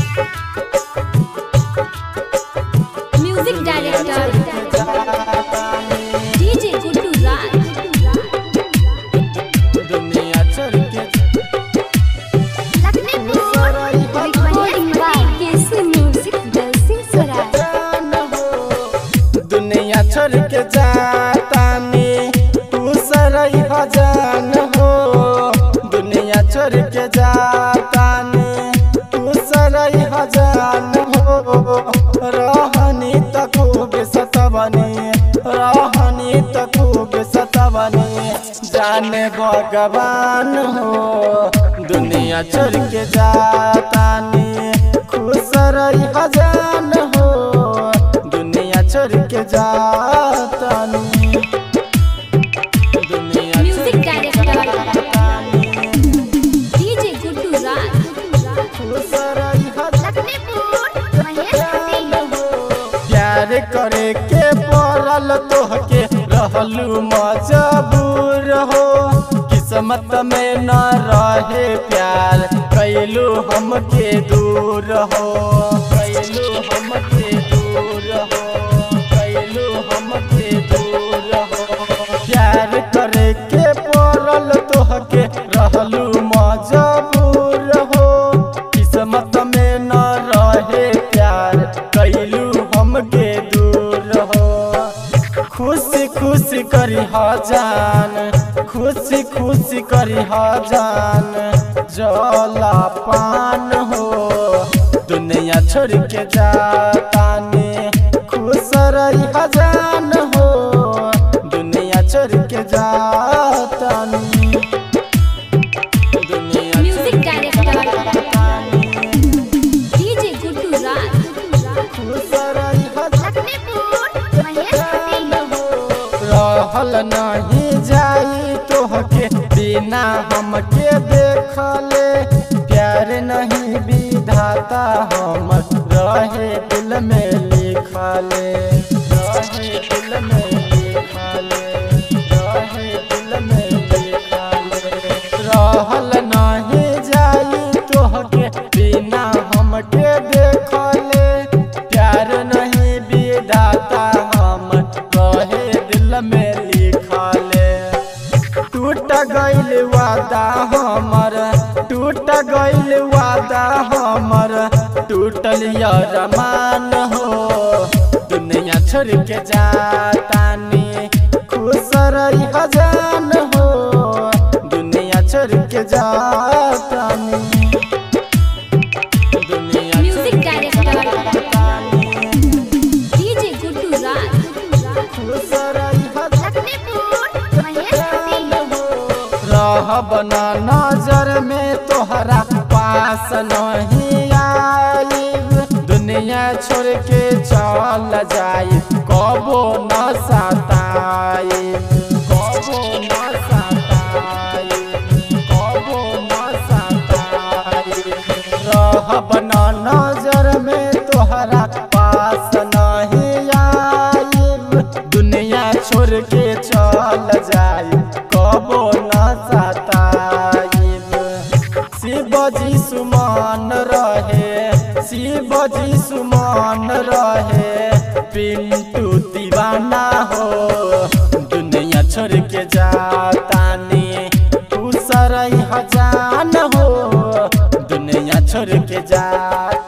music director DJ Guddu Raj दुनिया छोड़ के recording by KC music Dalsingh स्वराज जान हो दुनिया छोड़ के जातानी तू सरई हजान हो दुनिया छोड़ के जातानी तू सरई हजान हो रहनी त खूब सतबनी रहनी त खूब सतबनी जाने भगवान हो दुनिया छोड़ के जातानी खुश रही हजान हो दुनिया छोड़ के जातानी दुनिया म्यूजिक छोड़ के डायरेक्टर जातानी डीजे गुड्डू राज खुश रही हजान हो प्यार करे के पड़ल तोहके रहलू मजबूर हो किस्मत में न रहे प्यार कैलू हमके दूर हो कैलू हमके दूर हो कैलू हमके दूर हो प्यार करे के पड़ल तोहके रहलू मजबूर हो किस्मत में न रहे प्यार कैलू हमके दूर हो खुशी खुशी करी जान खुशी खुशी करी जान जला पान हो दुनिया छोड़ के जातानी खुश रही जान हो दुनिया छोड़ के जातानी दुनिया म्यूजिक छोड़ के डायरेक्टर जातानी डीजे गुड्डू राज खुश रही रहल नहीं जाई तोहके बिना हमके देखले प्यार नहीं विधाता हम रहे दिल में लिखले रहे दिल में लिखले रहे दिल में लिखले रहल नहीं जाई तोहके बिना हमके देखले प्यार नहीं विधाता हम रहे दिल में लिखले टूट गइल वादा हमर टूट गइल वादा हमर टूटल यरमान हो दुनिया छोड़ के जातानी खुश रही हजान हो दुनिया छोड़ के जातानी दुनिया म्यूजिक छोड़ के डायरेक्टर जातानी डीजे गुड्डू राज खुश रही रहब ना नजर में तोहरा पास नहीं आई दुनिया छोड़ के चल जाई कबो न सताई कबो न सताई कबो न सताई रहब ना नजर में तोहरा पास नहीं आई दुनिया छोड़ के चल जाई कबो न सताइब शिवजी सुमान रहे शिवजी सुमान रहे पिंटू दीवाना हो दुनिया छोड़ के जातानी खुश रही हजान हो दुनिया छोड़ के जा